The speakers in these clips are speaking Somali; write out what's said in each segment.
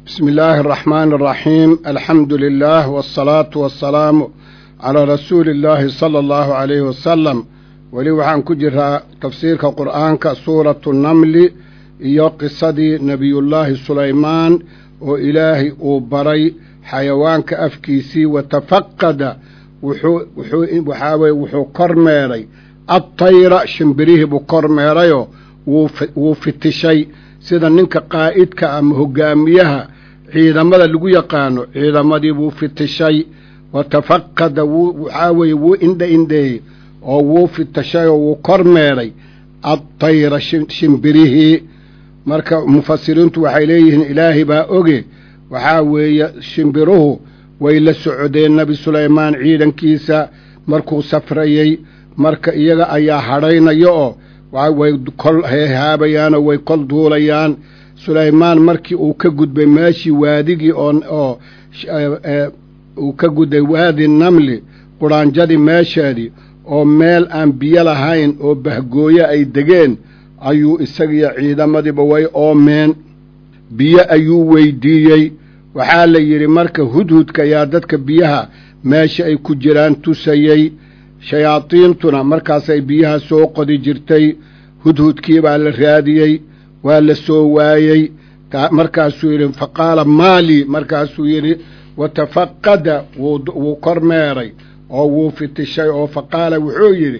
بسم الله الرحمن الرحيم الحمد لله والصلاة والسلام على رسول الله صلى الله عليه وسلم weli waxaan ku jiraa tafsiirka qur'aanka suuratu namli iyo qisadii nebiyullaahi sulaymaan oo ilaahay uu baray xayawaanka afkiisii watafaqada waxaa weye wuxuu kormeeray adtayra shimbirihii buu kormeerayoo wuu fitishay sida ninka qaa'idka ama hogaamiyaha ciidamada lagu yaqaano ciidamadii buu fitishay watafaqada waxaa weeye wuu indha indheeyey oo wuu fitashay oo wuu kormeeray adtayra shimbirihii marka mufasiriintu waxay leeyihiin ilaahay baa oge waxaa weeye shimbiruhu way la socdeen nebi sulaymaan ciidankiisa markuu safrayey marka iyaga ayaa hadhaynaya oo way kol heehaabayaanoo way kol duulayaan sulaymaan markii uu ka gudbay meeshii waadigii oo uu ka gudbay waadi namli quraanjadii meesheedii oo meel aan biyo lahayn oo bahgooye ay degeen ayuu isagiyo ciidamadiiba way oomeen biyo ayuu weydiiyey waxaa la yidhi marka hudhudka ayaa dadka biyaha meesha ay ku jiraan tusayey shayaadiintuna markaasay biyaha soo qodi jirtay hudhudkii baa la raadiyey waa la soo waayey markaasuu yidhi fa qaala maali markaasuu yidhi watafaqada wuu kormeeray oo wuu fitishay oo fa qaala wuxuu yidhi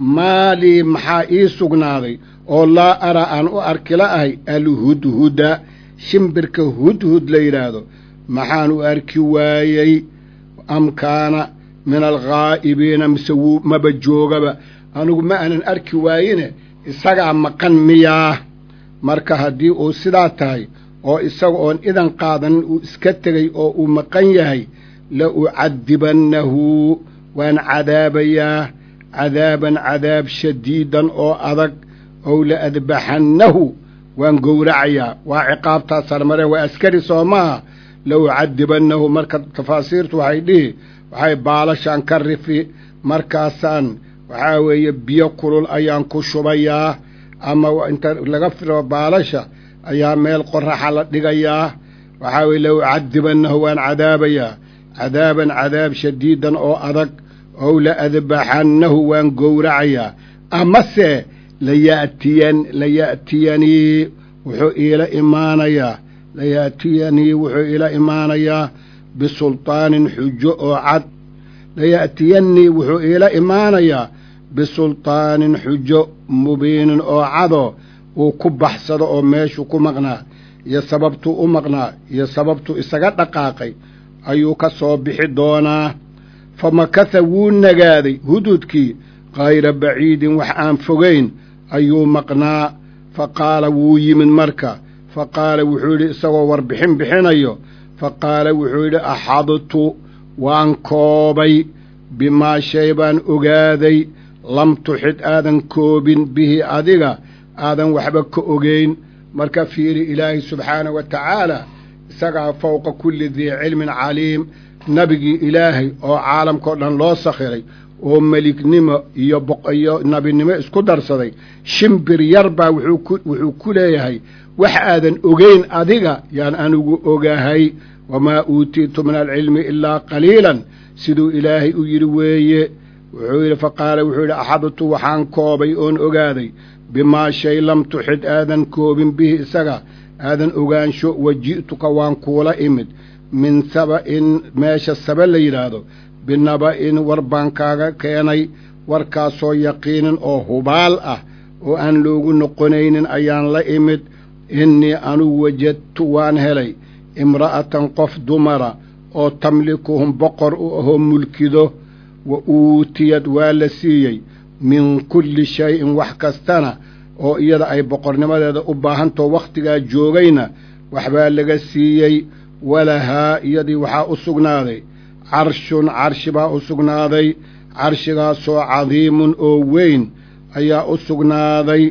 maalii maxaa ii sugnaaday oo laa ara aan u arki la'ahay alhudhuda shimbirka hudhud la yidhaahdo maxaan u arki waayey am kaana min alghaa'ibiina mise wuu maba joogaba anigu ma aanan arki waayine isagaa maqan miyaa marka haddii uu sidaa tahay oo isaga oon idan qaadanin uu iska tegey oo uu maqan yahay la ucadibannahu waan cadaabayaa cadaaban cadaab shadiidan oo adag ow la adbaxannahu waan gowracayaa waa ciqaabtaas sarmareen waa askari soo maaha la ucadibannahu marka tafaasiirtu waxay dhihi waxay baalashaan ka rifi markaasaan waxaa weeye biyo kulul ayaan ku shubayaa ama inta laga firo baalasha ayaa meel qoraxa la dhigayaa waxaa weye la ucadibannahu waan cadaabayaa cadaaban cadaab shadiidan oo adag ow la adbaxannahu waan gowracayaa amase layatiyan laya'tiyanii wuxuu iila imaanayaa laya'tiyanii wuxuu iila imaanayaa bisulطaanin xujo oo cad laya'tiyanii wuxuu iila imaanayaa bisulطaanin xujo mubiinin oo cadoo uu ku baxsado oo meeshuu ku maqnaa iyo sababtuu u maqnaa iyo sababtuu isaga dhaqaaqay ayuu ka soo bixi doonaa fa makatha wuu nagaaday hududkii kayra baciidin wax aan fogayn ayuu maqnaa fa qaala wuu yimid marka fa qaala wuxuu yidhi isagoo warbixin bixinayo fa qaala wuxuu yidhi axadtu waan koobay bimaa shay baan ogaaday lam tuxid aadan koobin bihi adiga aadan waxba ka ogayn marka fiiri ilaahay subxaanahu wa tacaala isagaa fowqa kulli dii cilmin caliim nebigii ilaahay oo caalamkao dhan loo sakhiray oo melignimo iyo iyo nabinimo isku darsaday shimbir yar baa wuxuu ku leeyahay wax aadan ogayn adiga yaan anigu ogahay wamaa uutiitu min alcilmi ilaa qaliilan siduu ilaahay u yidhi weeye wuxuu yidhi fa qaala wuxuu yidhi axadtu waxaan koobay oon ogaaday bimaa shay lam tuxid aadan koobin bihi isaga aadan ogaansho wa ji'tuka waan kuula imid min saba'in meesha saba la yidhaahdo binaba'in war baan kaaga keenay warkaasoo yaqiinin oo hubaal ah oo aan loogu noqonaynin ayaan la imid innii anugu wajadtu waan helay imra'atan qof dumara oo tamlikuhum boqor u ahoo mulkido wa uutiyad waa la siiyey min kulli shay-in wax kastana oo iyada ay boqornimadeeda u baahantao wakhtigaa joogayna waxbaa laga siiyey walahaa iyadii waxaa u sugnaaday carshun carshi baa u sugnaaday carshigaasoo cadiimun oo weyn ayaa u sugnaaday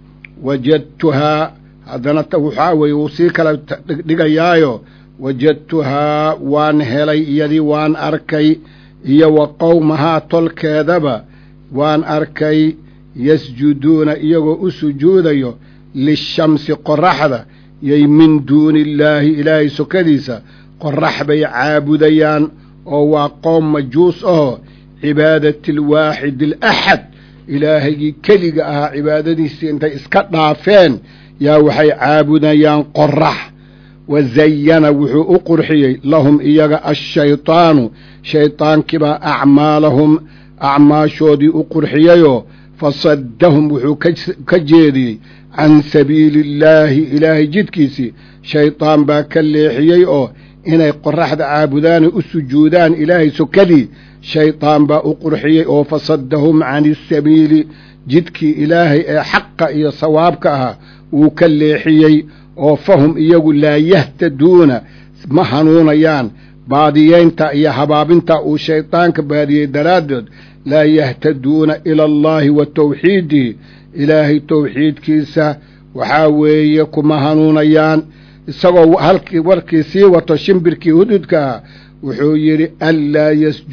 wajadtuhaa haddana waxaa weeye wuu sii kala dhigayaayo wajadtuhaa waan helay iyadii waan arkay iyo wa qowmahaa tolkeedaba waan arkay yasjuduuna iyagoo u sujuudayo lishamsi qoraxda yay min duuni illaahi ilaahay sokadiisa qorax bay caabudayaan oo waa qoom majuus ahoo cibaadati alwaaxidi alaxad ilaahagii keliga ahaa cibaadadiisii intay iska dhaafeen yaa waxay caabudayaan qorax wa zayana wuxuu u qurxiyey lahum iyaga ashaydaanu shaydaankiibaa acmaalahum acmaashoodii u qurxiyeyoo fasaddahum wuxuu ka jeediyey can sabiili illaahi ilaahay jidkiisii shaydaan baa ka leexiyey oo inay qoraxda caabudaanay u sujuudaan ilaahay sokadii shaydaan baa u qurxiyey oo fasaddahum can isabiili jidkii ilaahay ee xaqa iyo sawaabka ahaa wuu ka leexiyey oo fahum iyagu laa yahtaduuna ma hanuunayaan baadiyeynta iyo habaabinta uu shaydaanka baadiyey daraaddeed laa yahtaduuna ila allaahi wa tawxiidihi ilaahay towxiidkiisa waxaa weeye kuma hanuunayaan isagoo halkii warkii sii wato shimbirkii hududka ah wuxuu yidhi anlaa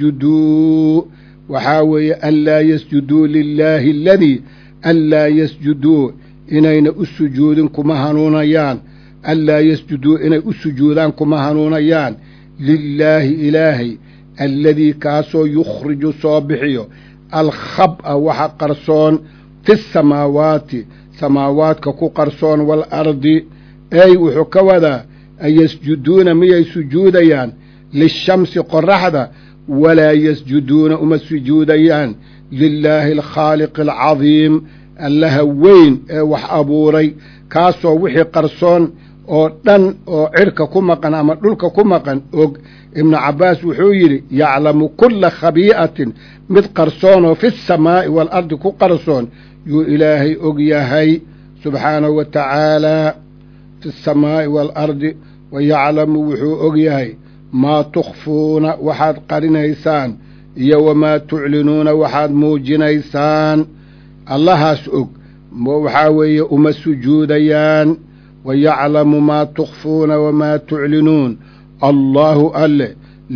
yasjuduu waxaa weeye anlaa yasjuduu lilaahi aladii anlaa yasjuduu inayna u sujuudin kuma hanuunayaan anlaa yasjuduu inay u sujuudaan kuma hanuunayaan lilaahi ilaahay alladii kaasoo yukhriju soo bixiyo alkhab'a waxa qarsoon fi samaawaati samaawaadka ku qarsoon waalardi ey wuxuu ka wadaa an yasjuduuna miyay sujuudayaan lishamsi qoraxda walaa yasjuduuna uma sujuudayaan lilaahi alkhaaliqi alcadiim allaha weyn ee wax abuuray kaasoo wixii qarsoon oo dhan oo cidhka ku maqan ama dhulka ku maqan og ibnu cabbaas wuxuu yidhi yaclamu kulla khabii'atin mid qarsoonoo fi samaa'i waalardi ku qarsoon yuu ilaahay og yahay subxaanahu wa tacaalaa fi samaa'i waalardi wa yaclamu wuxuu og yahay maa tukhfuuna waxaad qarinaysaan iyo wamaa tuclinuuna waxaad muujinaysaan allahaas og waxaa weeye uma sujuudayaan wa yaclamu maa tukhfuuna wamaa tuclinuun allaahu alle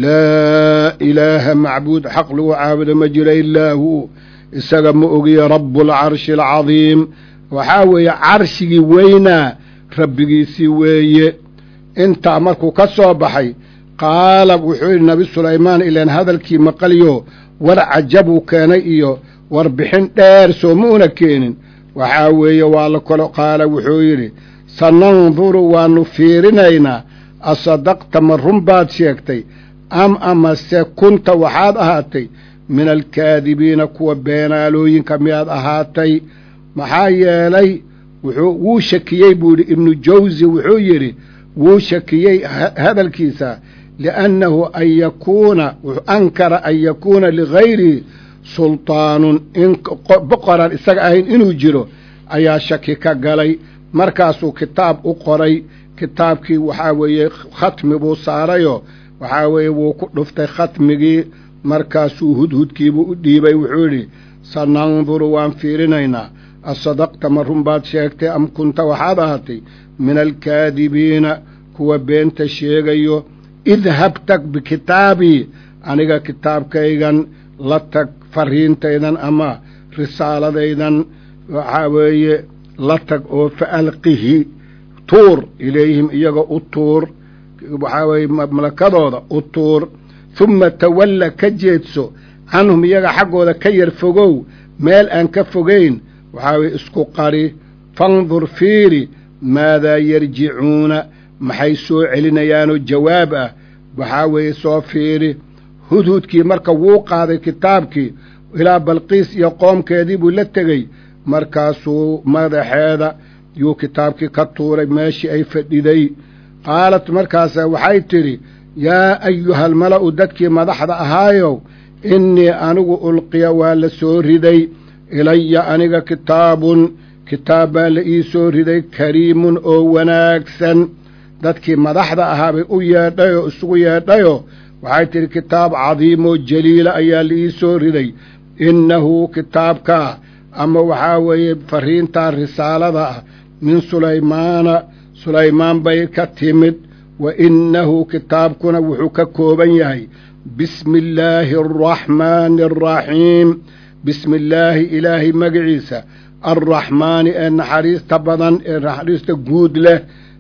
laa ilaaha macbuud xaq lagu caabudo ma jira ilaa hu isaga ma ogiye rabualcarshi alcadiim waxaa weeye carshigii weynaa rabbigiisii weeye intaa markuu ka soo baxay qaala wuxuu yidhi nabi sulaymaan ilaan hadalkii maqalyo war cajabuu keenay iyo warbixin dheer soo ma una keenin waxaa weeye waa la kalo qaala wuxuu yidhi sananduru waannu fiirinaynaa asadaqta ma run baad sheegtay am amase kunta waxaad ahaatay min alkaadibiina kuwa beenaalooyinka miyaad ahaatay maxaa yeelay wuxuu wuu shakiyey buu yidhi ibnu jawsi wuxuu yidhi wuu shakiyey hadalkiisa liannahu an yakuuna ankara an yakuuna ligayrihi sultaanun in boqoraan isaga ahayn inuu jiro ayaa shaki ka galay markaasuu kitaab u qoray kitaabkii waxaa weeye khatmi buu saarayoo waxaa weeye wuu ku dhuftay khatmigii markaasuu hudhudkiibuu u dhiibay wuxuu yidhi sananduru waan fiirinaynaa asadaqta ma run baad sheegtay am kunta waxaad ahaatay min alkaadibiina kuwa beenta sheegayo idhab tag bikitaabii aniga kitaabkaygan la tag fariintaydan ama risaaladaydan waxaa weeye la tag oo fa alqihi tuur ilayhim iyaga u tuur waxaa weeye malakadooda u tuur humma tawalla ka jeedso canhum iyaga xaggooda ka yar fogow meel aan ka fogayn waxaa weye isku qari fandur fiiri maadaa yarjicuuna maxay soo celinayaanoo jawaab ah waxaa weeye soo fiiri hudhudkii marka wuu qaaday kitaabkii ilaa balqiis iyo qoomkeedii buu la tegey markaasuu madaxeeda yuu kitaabkii ka tuuray meeshii ay fadhiday qaalat markaasa waxay tidhi yaa ayuhalmala'u dadkii madaxda ahaayow innii anigu ulqiya waa la soo riday ilaya aniga kitaabun kitaab baa la ii soo riday kariimun oo wanaagsan dadkii madaxda ahaa bay u yeedhayoo isugu yeedhayoo waxay tidhi kitaab cadiimoo jaliila ayaa la ii soo riday innahu kitaabkaa ama waxaa weeye fariintaa risaalada ah min sulaymaana sulaymaan bay ka timid wa innahu kitaabkuna wuxuu ka kooban yahay bismi illaahi araxmaani araxiim bismi illaahi ilaahay magaciisa alraxmaani ee naxariista badan ee naxariista guud leh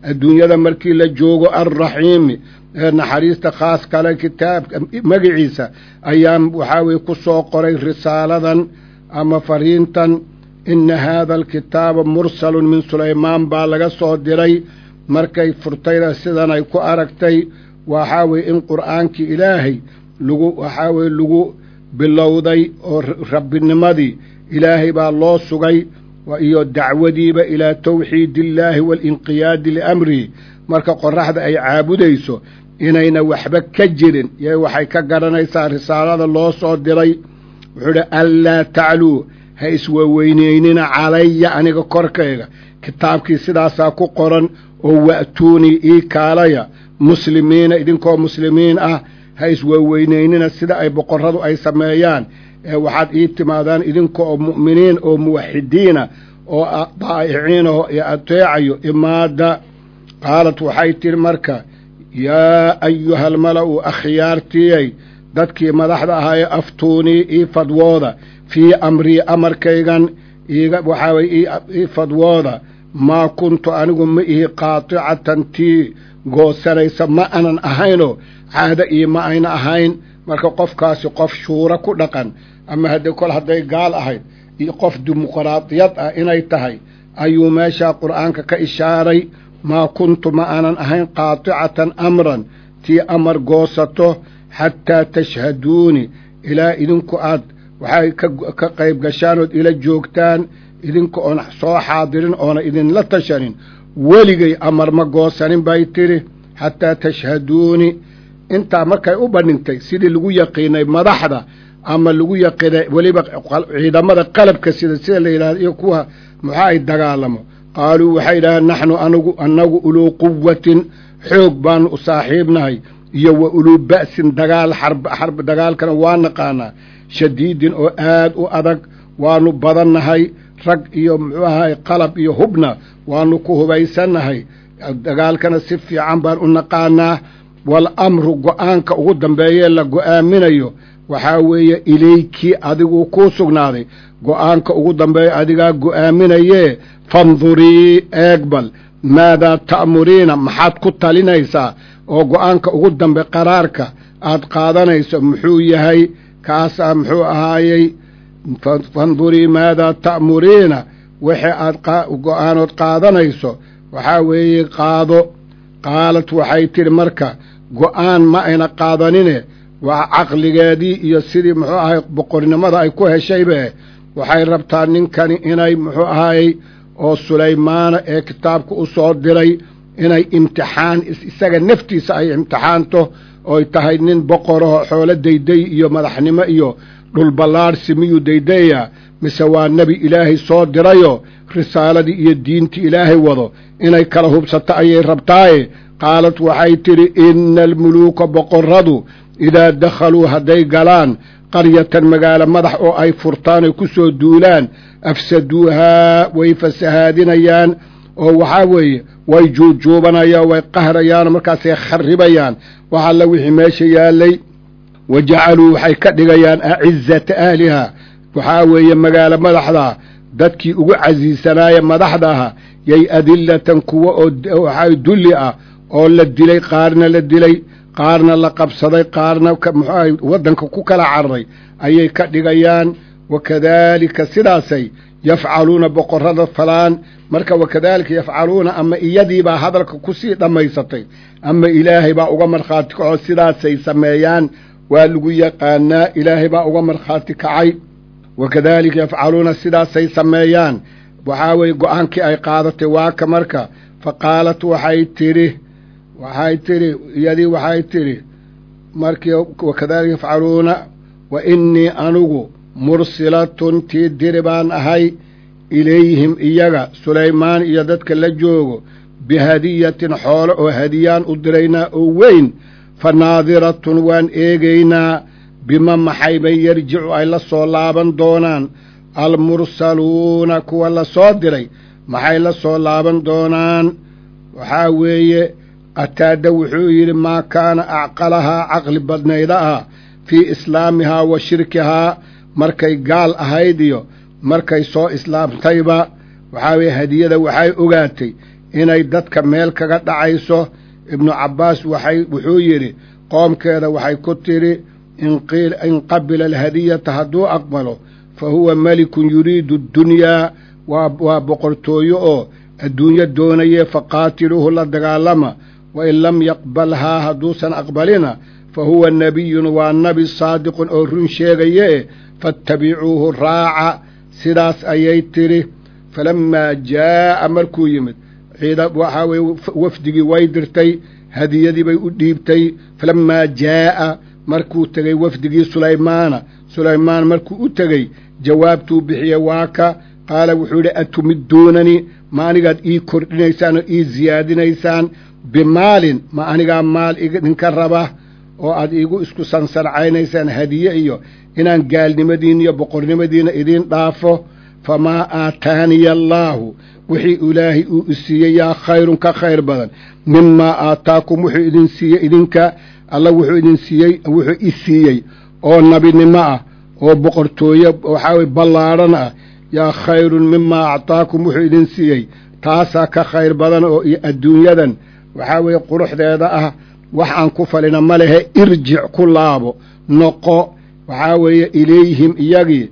adduunyada markii la joogo alraxiimi ee naxariista khaas kale kitaabka magiciisa ayaan waxaa weye ku soo qoray risaaladan ama fariintan inna haada alkitaaba mursalun min sulaymaan baa laga soo diray markay furtayna sidan ay ku aragtay waxaa weye in qur'aankii ilaahay lagu waxaa weye lagu bilowday oo rabbinimadii ilaahay baa loo sugay iyo dacwadiiba ilaa tawxiidillaahi waalinqiyaadi liamrihi marka qoraxda ay caabudayso inayna waxba ka jirin y waxay ka garanaysaa risaalada loo soo diray wuxuu idhi anlaa tacluu ha iswaweyneynina calaya aniga korkayga kitaabkii sidaasaa ku qoran oo wa'tuunii ii kaalaya muslimiina idinkoo muslimiin ah ha iswaweyneynina sida ay boqorradu ay sameeyaan ee waxaad ii timaadaan idinka oo mu'miniin oo muwaxidiina oo daa'iciinaho iyo ateecayo imaada qaalat waxay tidhi marka yaa ayuha almala'u akhyaartiyey dadkii madaxda ahaayee aftuunii ii fadwooda fii amrii amarkaygan iiga waxaa weye ii fadwooda maa kuntu anigu ma ihi qaaticatan tii goosanaysa ma anan ahaynoo caado ii ma ayna ahayn marka qofkaasi qof shuuro ku dhaqan ama haddii kol hadday gaal ahayd iyo qof dimuqraadiyad ah inay tahay ayuu meeshaa qur'aanka ka ishaaray maa kuntu ma aanan ahayn qaaticatan amran tii amar goosato xataa tashhaduuni ilaa idinku aad waxay ka qayb gashaan ood ila joogtaan idinka oon soo xaadirin oona idinla tashanin weligay amar ma goosanin bay tidhi xataa tashhaduuni intaa markay u bandhintay sidii lagu yaqiinay madaxda ama lagu yaqiinay weliba ciidamada qalabka sida sida la yidhahdo iyo kuwa muxaa ay dagaalamo qaaluu waxay yidhahdeen naxnu anigu annagu uluu quwatin xoog baanu u saaxiibnahay iyo wa uluu ba'sin dagaal xarb dagaalkana waa naqaanaa shadiidin oo aad u adag waanu badannahay rag iyo muxuu ahay qalab iyo hubna waanu ku hubaysannahay dagaalkana si fiican baan u naqaanaa wal amru go'aanka ugu dambeeyee la go'aaminayo waxaa weeye ilaykii adiguu kuu sugnaaday go'aanka ugu dambeeya adigaa go'aaminayee fandurii eegbal maadaa ta'muriina maxaad ku talinaysaa oo go'aanka ugu dambe qaraarka aad qaadanayso muxuu yahay kaasaa muxuu ahaayey fandurii maadaa ta'muriina wixii aad go'aanood qaadanayso waxaa weeye qaado qaalat waxay tidhi marka go'aan ma ayna qaadanine waa caqligeedii iyo sidii muxuu ahay boqornimada ay ku heshaybe waxay rabtaa ninkani inay muxuu ahayey oo sulaymaana ee kitaabka u soo diray inay imtixaan isaga naftiisa ay imtixaanto oy tahay nin boqoraho xoolo dayday iyo madaxnimo iyo dhulballaadhsi miyuu daydaya mise waa nebi ilaahay soo dirayo risaaladii iyo diintii ilaahay wado inay kala hubsato ayay rabtaaye qaalat waxay tidhi ina almuluuka boqorradu idaa dakhaluu hadday galaan qaryatan magaalo madax oo ay furtaan oy ku soo duulaan afsaduuhaa way fasahaadinayaan oo waxaa weeye way juujuubanayaan way qahrayaan markaasay kharibayaan wax alla wixii meesha yaallay wa jacaluu waxay ka dhigayaan acizata ahlihaa waxaa weeye magaalo madaxda dadkii ugu casiisanaaye madaxda aha yay adillatan kuwa oo waxaa dulli ah oo la dilay qaarna la dilay qaarna la qabsaday qaarna muxuahay waddanka ku kala cararay ayay ka dhigayaan wakadaalika sidaasay yafcaluuna boqorrada falaan marka wakadaalika yafcaluuna ama iyadiibaa hadalka kusii dhammaysatay ama ilaahay baa uga markhaati kacoo sidaasay sameeyaan waa lagu yaqaanaa ilaahay baa uga markhaati kacay wakadaalika yafcaluuna sidaasay sameeyaan waxaa weye go-aankii ay qaadatay waa ka marka fa qaalat waxay tidhi waxay tidhi iyadii waxay tidhi markii wakadaalika yafcaluuna wa innii anigu mursilatun tii diri baan ahay ilayhim iyaga sulaymaan iyo dadka la joogo bihadiyatin xoolo oo hadiyaan u diraynaa oo weyn fa naadiratun waan eegaynaa bima maxay bay yarjicu ay la soo laaban doonaan almursaluuna kuwa la soo diray maxay la soo laaban doonaan waxaa weeye qataada wuxuu yidhi maa kaana acqalahaa caqli badnayda ah fii islaamihaa wa shirkihaa markay gaal ahayd iyo markay soo islaamtayba waxaa weeye hadiyada waxay ogaatay inay dadka meel kaga dhacayso ibnu cabbaas waxay wuxuu yidhi qoomkeeda waxay ku tidhi in qabila alhadiyata hadduu aqbalo fa huwa melikun yuriidu addunyaa waa boqortooyo oo adduunyo doonaye faqaatiluuhu la dagaalama wa in lam yaqbalhaa hadduusan aqbalina fa huwa nebiyun waa nabi saadiqun oo run sheegaye faatabicuuhu raaca sidaas ayay tidhi falammaa jaa'a markuu yimid ciida waxaa weye wafdigii way dirtay hadiyadii bay u dhiibtay falammaa jaa'a markuu tegey wafdigii sulaymaana sulaymaan markuu u tegey jawaabtuu bixiyey waa ka qaala wuxuu yidhi atumidduunanii ma anigaad ii kordhinaysaan oo ii siyaadinaysaan bimaalin ma anigaa maal idinka raba oo aad iigu isku sansarcaynaysaan hadiye iyo inaan gaalnimadiin iyo boqornimadiina idiin dhaafo famaa aataaniya allaahu wixii ilaahay uu isiiyey yaa khayrun ka khayr badan mimaa aataakum wuxuu idin siiyey idinka alla wuxuu idin siiyey wuxuu i siiyey oo nabinimo ah oo boqortooye waxaa weye ballaadhan ah yaa khayrun mimaa actaakum wuxuu idin siiyey taasaa ka khayr badan oo iyo adduunyadan waxaa weeye quruxdeeda ah wax aan ku falina ma lehe irjic ku laabo noqo waxaa weeye ilayhim iyagii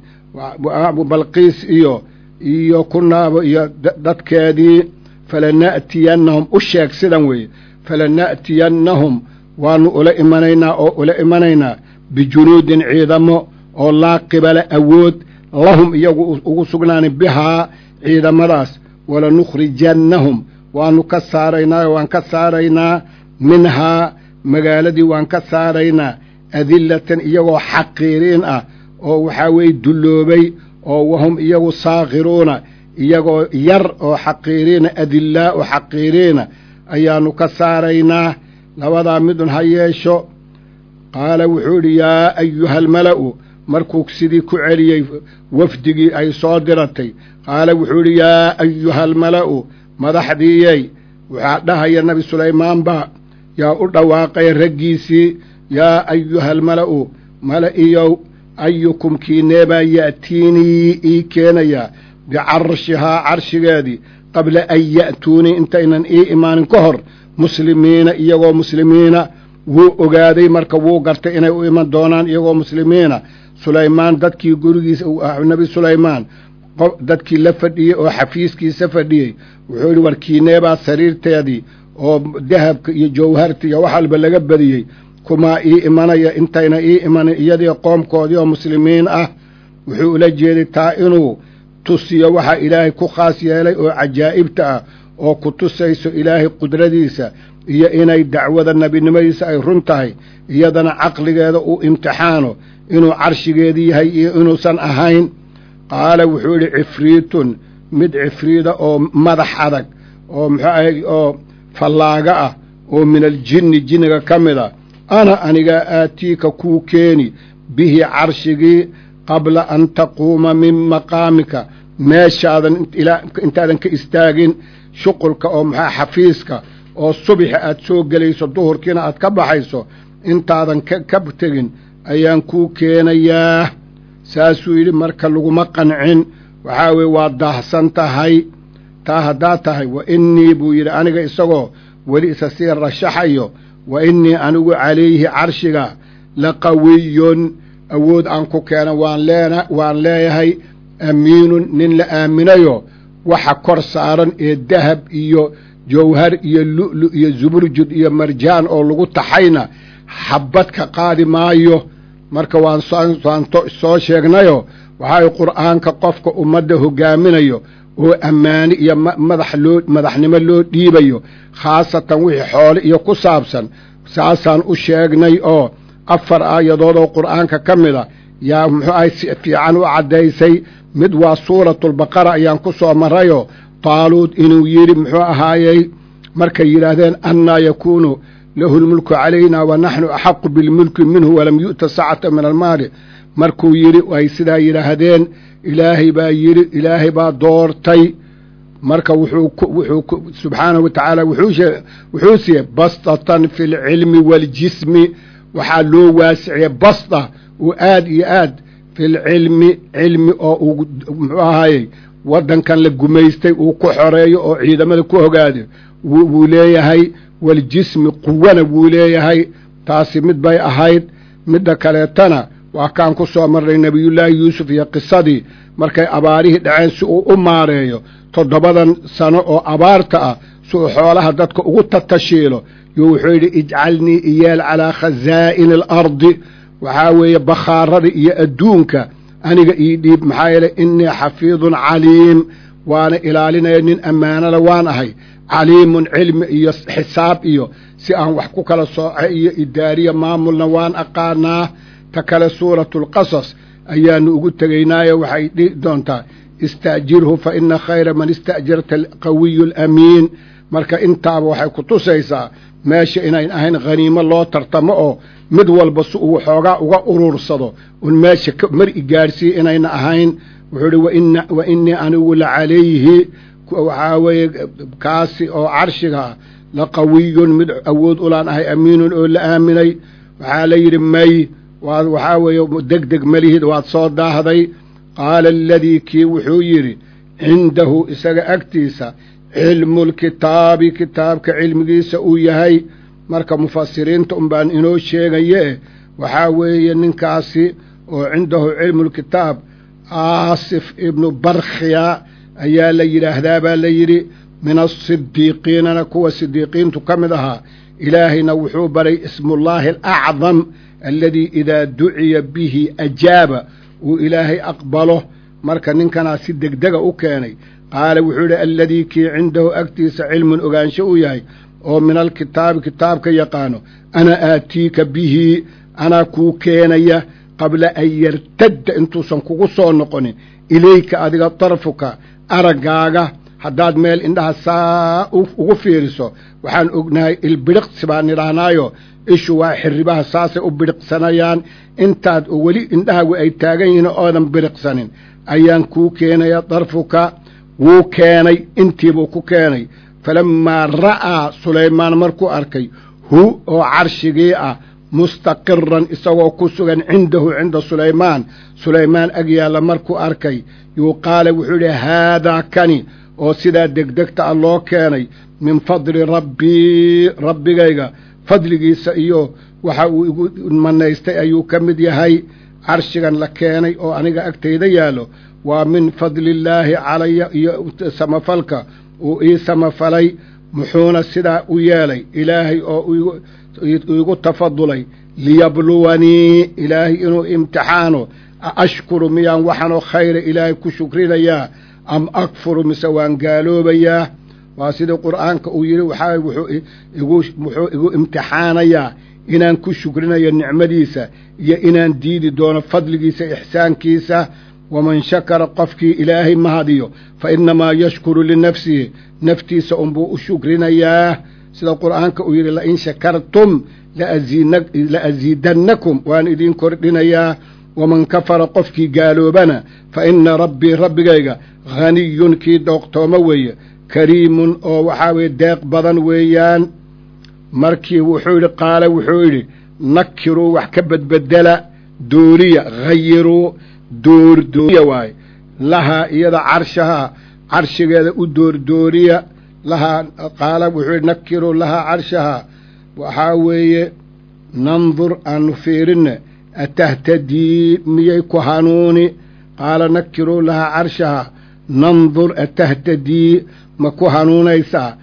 balqiis iyo iyo ku naabo iyo dadkeedii falana'tiyannahum u sheeg sidan weeye falana'tiyannahum waannu ula imanaynaa oo ula imanaynaa bijunuudin ciidamo oo laa qibala awood lahum iyagu ugu sugnaani bihaa ciidamadaas walanukhrijannahum waannu ka saaraynaa waan ka saaraynaa minhaa magaaladii waan ka saaraynaa adillatan iyagoo xaqiiriin ah oo waxaa weeye dulloobay oo wahum iyagu saakhiruuna iyagoo yar oo xaqiiriina adillaa oo xaqiiriina ayaannu ka saaraynaa labadaa midun ha yeesho qaala wuxuu idhi yaa ayuhalmala'u markuu sidii ku celiyey wafdigii ay soo diratay qaala wuxuu idhi yaa ayuhalmala'u madaxdiiyey waxaa dhahaya nebi sulaymaan baa yaa u dhawaaqaya raggiisii yaa ayuhalmala'u mala'iyow ayukum kiineebaa ya'tiinii ii keenayaa bicarshihaa carshigeedii qabla an ya'tuunii intaynan ii imaanin ka hor muslimiina iyagoo muslimiina wuu ogaaday marka wuu gartay inay u iman doonaan iyagoo muslimiina sulaymaan dadkii gurigiisa nebi sulaymaan dadkii la fadhiyey oo xafiiskiisa fadhiyey wuxuu yidhi war kiineebaa sariirteedii oo dahabka iyo jawharta iyo wax walba laga badiyey kumaa ii imanaya intayna ii imanin iyadii qoomkoodii oo muslimiin ah wuxuu ula jeeday taa inuu tusiyo waxa ilaahay ku khaas yeelay oo cajaa'ibta ah oo ku tusayso ilaahay qudradiisa iyo inay dacwada nebinimadiisa ay run tahay iyadana caqligeeda uu imtixaano inuu carshigeedii yahay iyo inuusan ahayn qaala wuxuu yidhi cifriitun mid cifriida oo madax adag oo muxuu ahay oo fallaaga ah oo min aljinni jinniga ka mid a ana anigaa aatiika kuu keeni bihi carshigii qabla an taquuma min maqaamika meeshaadan intaadan ka istaagin shuqulka oo maxaa xafiiska oo subaxi aad soo gelayso duhurkiina aad ka baxayso intaadan ka tegin ayaan kuu keenayaa saasuu yidhi marka laguma qancin waxaa weye waa daahsan tahay taa haddaa tahay wa innii buu yidhi aniga isagoo weli isa sii rashaxayo wa innii anigu calayhi carshiga la qawiyun awood aan ku keena waan leeyahay amiinun nin la aaminayo waxa kor saaran ee dahab iyo jawhar iyo lu'lu iyo zuburjud iyo marjaan oo lagu taxayna xabbad ka qaadi maayo marka waan waan soo sheegnayo waxaa qur'aanka qofka ummadda hogaaminayo oo ammaani iyo madax loo madaxnimo loo dhiibayo khaasatan wixii xoole iyo ku saabsan saasaan u sheegnay oo afar aayadood oo qur'aanka ka mid a yaa muxuu ahay si fiican u caddaysay mid waa suuratulbaqara ayaan ku soo marrayoo taaluud inuu yidhi muxuu ahaayey markay yidhaahdeen annaa yakuunu lahu lmulku calayna wa naxnu axaqu bilmulki minhu walam yu'ta sacata min almaali markuu yidhi ay sidaa yidhaahdeen ilaahay baa yidhi ilaahay baa doortay marka wuxuu subxaanahu wa tacaala wuxuu siiyey bastatan fi lcilmi waaljismi waxaa loo waasiciyey basta oo aad iyo aad fi lcilmi cilmi oo uu muxuu ahaayey waddankan la gumaystay uu ku xoreeyo oo ciidamada ku hogaado wuu leeyahay waljismi quwana wuu leeyahay taasi mid bay ahayd midda kaleetana waa kaan ku soo marnay nebiyullaahi yuusuf iyo qisadii markay abaarihii dhaceen si uu u maareeyo toddobadan sano oo abaarta ah si uu xoolaha dadka ugu tatashiilo yo wuxuu yidhi ijcalnii iyeel calaa khasaa'ini alardi waxaa weeye bakhaarada iyo adduunka aniga ii dhiib maxaa yeeley innii xafiidun caliim waana ilaalinaya nin ammaanada waan ahay caliimun cilmi iyo xisaab iyo si aan wax ku kala sooce iyo idaariya maamulna waan aqaanaa ta kale suuratulqasas ayaanu ugu tegaynaayo waxay dhihi doontaa istaajirhu fa ina khayra man ista'jarta alqawiyu alamiin marka intaaba waxay ku tusaysaa meesha inayn ahayn khaniimo loo tartamo oo mid walba si uu xoogaa uga uruursado un meesha mar i gaadhsiiya inayna ahayn wuxuu ihi wa innii anigu la calayhi waxaa weeye kaasi oo carshiga ah la qawiyun mid awood ulaan ahay amiinun oo la aaminay waxaa la yidhi may waad waxaa weeye deg deg malihid waad soo daahday qaala aladii kii wuxuu yidhi cindahu isaga agtiisa cilmulkitaabi kitaabka cilmigiisa uu yahay marka mufasiriinta un baan inoo sheegaye waxaa weeye ninkaasi oo cindahu cilmulkitaab aasif ibnu barkhiya ayaa la yidhaahdaa baa la yidhi min asidiiqiinana kuwa sidiiqiintu ka mid ahaa ilaahayna wuxuu baray ismullaahi alacdam aladii idaa duciya bihi ajaaba uu ilaahay aqbalo marka ninkanaa si degdega u keenay qaala wuxuu yidhi aladii kii cindahu agtiisa cilmun ogaansho u yahay oo min alkitaabi kitaabka yaqaano ana aatiika bihi anaa kuu keenaya qabla an yartadda intuusan kugu soo noqonin ilayka adiga darfuka araggaaga haddaad meel indhaha saa ugu fiiriso waxaan ognahay ilbidhiqsi baan nidhaahnaayo ishu waa xirribaha saasay u bidhiqsanayaan intaad oo weli indhahaagu ay taagan yihiin oodan bidhiqsanin ayaan kuu keenaya darfuka wuu keenay intiibuu ku keenay falammaa ra'aa sulaymaan markuu arkay hu oo carshigii ah mustaqiran isagoo ku sugan cindahu cinda sulaymaan sulaymaan ag yaalla markuu arkay yuu qaala wuxuu yidhi haadaa kani oo sidaa degdegta ah loo keenay min fadli rabbii rabbigayga fadligiisa iyo waxa uu igu manaystay ayuu ka mid yahay carshigan la keenay oo aniga agtayda yaallo waa min fadliillaahi calaya iyo samafalka uu ii samafalay muxuuna sidaa u yeelay ilaahay oo iigu tafadulay liyabluwanii ilaahay inuu imtixaano a ashkuru miyaan waxanoo khayra ilaahay ku shukrinayaa am akfuru mise waan gaaloobayaa waa sidii qur'aanka uu yidhi waxaa wuxuu igu imtixaanayaa inaan ku shukrinayo nicmadiisa iyo inaan diidi doono fadligiisa ixsaankiisa waman shakara qofkii ilaahay mahadiyo fa innamaa yashkuru linafsihi naftiisa unbuu u shukrinayaa sida qur'aanka uu yidhi lain shakartum la asiidannakum waan idiin kordhinayaa waman kafara qofkii gaaloobana fa inna rabbii rabbigayga haniyun kii dooqtoomo weeye kariimun oo waxaa weye deeq badan weeyaan markii wuxuu yidhi qaala wuxuu yidhi nakiruu wax ka bedbedela dooriya hayiruu doordooriya waaye lahaa iyada carshahaa carshigeeda u doordooriya lahaa qaala wuxuu yidhi nakiruu lahaa carshahaa waxaa weeye nandur aanu fiirinne atahtadii miyay ku hanuuni qaala nakiruu lahaa carshahaa nandur atahtadii ma ku hanuunaysaa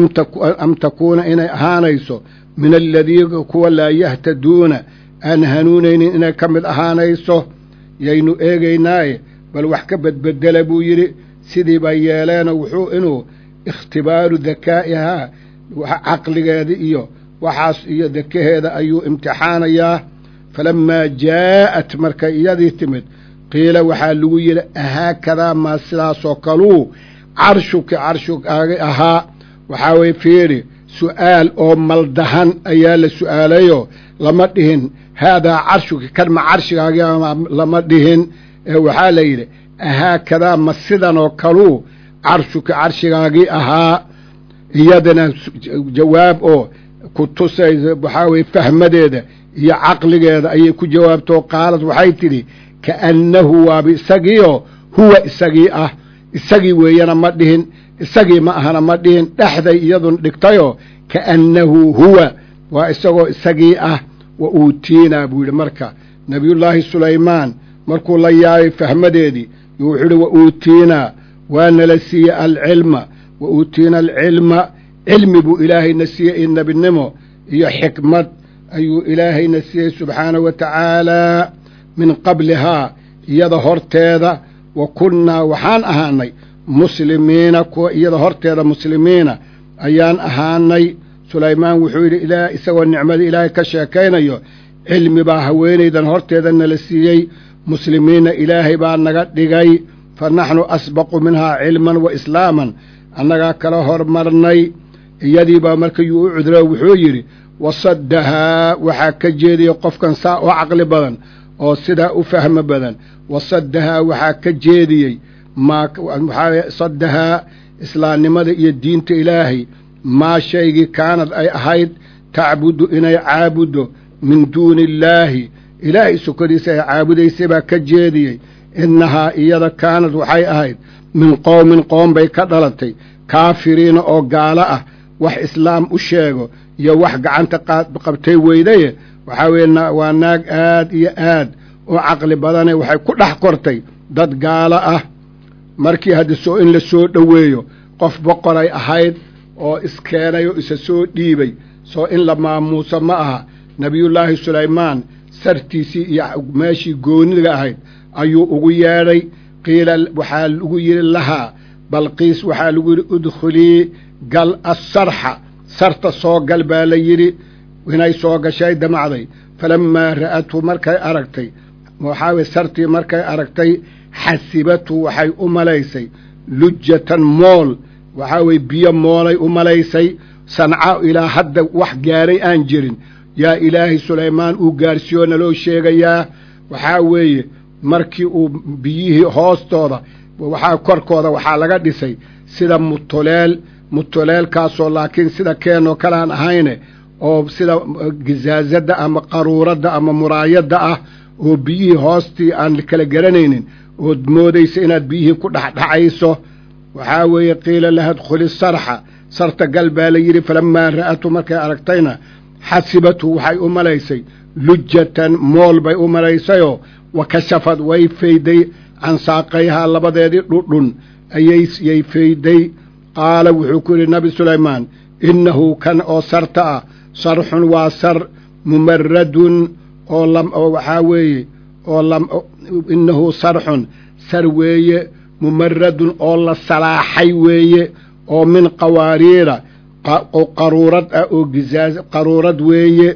am takuuna inay ahaanayso min aladiina kuwa laa yahtaduuna aan hanuunaynin inay ka mid ahaanayso yaynu eegaynaaye bal wax ka bedbedela buu yidhi sidii bay yeeleenoo wuxuu inuu ikhtibaaru dakaa'ihaa caqligeeda iyo waxaas iyo dakaheeda ayuu imtixaanayaa falammaa jaa'at markay iyadii timid qiila waxaa lagu yidhi ahaakadaa maa sidaasoo kaluu carshuki carshugaaga ahaa waxaa weye fiiri su'aal oo maldahan ayaa la su'aalayoo lama dhihin haadaa carshuki kan ma carshigaagi lama dhihin ee waxaa la yidhi ahaakadaa ma sidanoo kaluu carshuki carshigaagii ahaa iyadana jawaab oo ku tusaysa waxaa weye fahmadeeda iyo caqligeeda ayay ku jawaabtoo qaalad waxay tidhi kaannahu waaba isagiioo huwa isagii ah isagii weeyana ma dhihin isagii ma ahana ma dhihin dhexday iyadun dhigtayoo kaannahu huwa waa isagoo isagii ah wa uutiinaa buu yidhi marka nebiyullaahi sulaymaan markuu la yaabay fahmadeedii yo wuxuu yidhi wa uutiinaa waa nala siiyey alcilma wa uutiina alcilma cilmi buu ilaahayna siiyey iyo nebinimo iyo xikmad ayuu ilaahayna siiyey subxaanahu wa tacaalaa min qablihaa iyada horteeda wa kunnaa waxaan ahaanay muslimiina kuwa iyada horteeda muslimiina ayaan ahaanay sulaymaan wuxuu yidhi ilaa isagoo nicmada ilaahay ka sheekaynayo cilmi baa haweenaydan horteeda nala siiyey muslimiinna ilaahay baa naga dhigay fa naxnu asbaqu minhaa cilman wa islaaman annagaa kala hormarnay iyadiibaa markayuu u cudro wuxuu yidhi wasaddahaa waxaa ka jeediyey qofkan saa u caqli badan oo sidaa u fahmo badan wasaddahaa waxaa ka jeediyey maa waxaa saddahaa islaamnimada iyo diinta ilaahay maa shaygii kaanad ay ahayd tacbudu inay caabuddo min duuni illaahi ilaahay sukadiisa ay caabudaysay baa ka jeediyey innahaa iyada kaanad waxay ahayd min qowmin qoom bay ka dhalatay kaafiriina oo gaalo ah wax islaam u sheego iyo wax gacanta qabtay weydaye waxaa weeye waa naag aad iyo aad oo caqli badane waxay ku dhex kortay dad gaalo ah markii hadda soo in la soo dhoweeyo qof boqoray ahayd oo iskeenay oo isa soo dhiibay soo in la maamuuso ma aha nebiyullaahi sulaymaan sartiisii iyo meeshii gooniga ahayd ayuu ugu yeedhay qiila waxaa lagu yidhi lahaa balqiis waxaa lagu yidhi udkhulii gal assarxa sarta soo gal baa la yidhi inay soo gashay damacday falammaa ra'athu markay aragtay waxaa weye sartii markay aragtay xasibatu waxay u malaysay lujatan mool waxaa weye biyo moolay u malaysay sanca ilaa hadda wax gaaray aan jirin yaa ilaahay sulaymaan uu gaarsiiyoo naloo sheegayaa waxaa weeye markii uu biyihii hoostooda waxaa korkooda waxaa laga dhisay sida mutuleel mutuleelkaasoo laakiin sida keenoo kale aan ahayne oo sida gizaazadda ama qaruuradda ama muraayadda ah oo biyihii hoostii aan kala garanaynin ood moodaysa inaad biyihii ku dhexdhacayso waxaa weeye qiila laha dkhuli sarxa sarta gal baa la yidhi falammaa ra'atu markay aragtayna xasibatu waxay u malaysay lujatan mool bay u malaysayoo wa kashafad way fayday can saaqayhaa labadeedii dhudhun ayayyay fayday qaala wuxuu ku yidhi nabi sulaymaan innahu kan oo sarta ah sarxun waa sar mumaradun oo oo waxaa weeye oo innahu sarxun sar weeye mumaradun oo la salaaxay weeye oo min qawaariira qaruurad ah oo gizaaz qaruurad weeye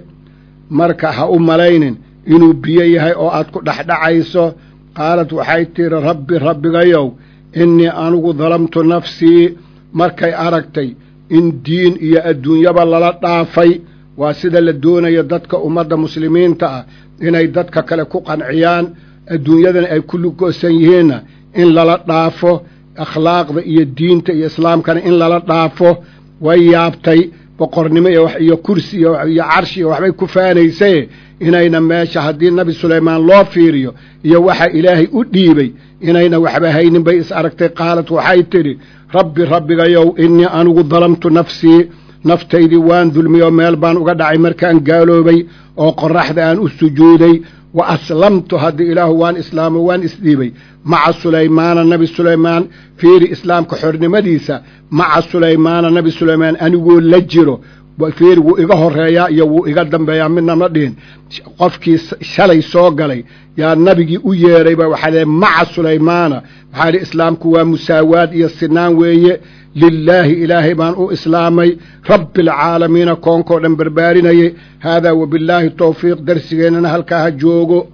marka ha u malaynin inuu biyo yahay oo aad ku dhexdhacayso qaalad waxay tidhi rabbi rabbigayow innii anigu dalamtu nafsii markay aragtay in diin iyo adduunyaba lala dhaafay waa sida la doonayo dadka ummadda muslimiinta ah inay dadka kale ku qanciyaan adduunyadana ay ku lugoosan yihiinna in lala dhaafo akhlaaqda iyo diinta iyo islaamkana in lala dhaafo way yaabtay boqornimo iyo kursi iyo carshi iyo waxbay ku faanaysaye inayna meesha haddii nabi sulaymaan loo fiiriyo iyo waxa ilaahay u dhiibay inayna waxba haynin bay is aragtay qaalad waxay tidhi rabbi rabbigayow innii anigu dalamtu nafsii naftaydii waan dulmiyoo meel baan uga dhacay markaan gaaloobay oo qorraxda aan u sujuuday wa aslamtu haddii ilaahu waan islaamo waan isdhiibay maca sulaymaana nabi sulaymaan fiiri islaamka xornimadiisa maca sulaymaana nabi sulaymaan anigoo la jiro fiiri wuu iga horeeyaa iyo wuu iga dambeeyaa midna ma dhihin qofkii shalay soo galay yaa nabigii u yeedhayba waxaa leeay maca sulaymaana waxaa idhi islaamku waa musaawaad iyo sinaan weeye lilaahi ilaahay baan u islaamay rabbi alcaalamiina koonkoo dhan barbaarinayay haadaa wabillaahi towfiiq darsigeennana halkaa ha joogo